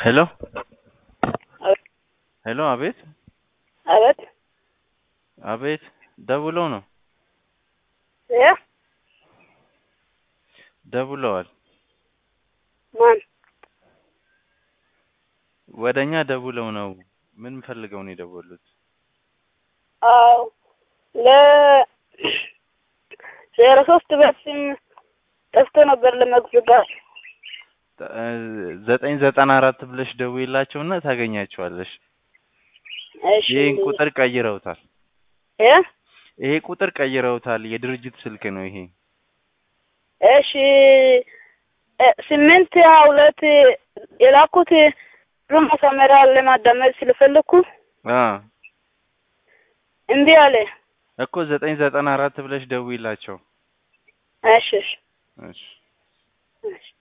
ሄሎ ሄሎ፣ አቤት አቤት አቤት፣ ደውለው ነው እ ደውለዋል። ማን ወደኛ ደውለው ነው። ምን ፈልገው ነው የደወሉት? አዎ ለ ዜሮ ሶስት በስም ጠፍቶ ነበር ለመግዛት ተ- ዘጠኝ ዘጠና አራት ብለሽ ደውይላቸውና ታገኛቸዋለሽ። እሺ ይሄን ቁጥር ቀይረውታል። እ ይሄ ቁጥር ቀይረውታል። የድርጅት ስልክ ነው ይሄ። እሺ እ ስምንት ሁለት የላኩት ሩም መሳመሪያ ለማዳመጥ ስለፈለኩ አ እምቢ አለ። እኮ ዘጠኝ ዘጠና አራት ብለሽ ደውይላቸው። እሺ እሺ እሺ እሺ